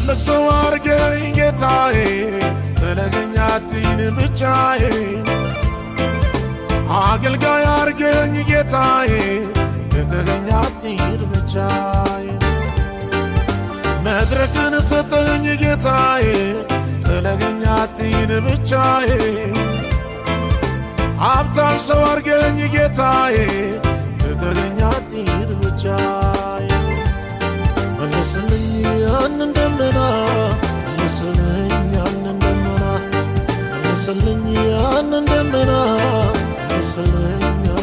ትልቅ ሰው አርገኝ ጌታዬ ጥለኸኝ አትሂድ ብቻዬን አገልጋይ አርገኝ ጌታዬ ትተኸኝ አትሂድ ብቻዬን መድረክን ሰጠኝ ጌታዬ ጥለኸኝ አትሂድ ብቻዬን ሀብታም ሰው አርገኝ ጌታዬ ትተኸኝ አትሂድ ብቻዬን መለስልኝ ያንን ደመና መለስልኝ ያንን ደመና መለስልኝ ያንን ደመና መለስልኝ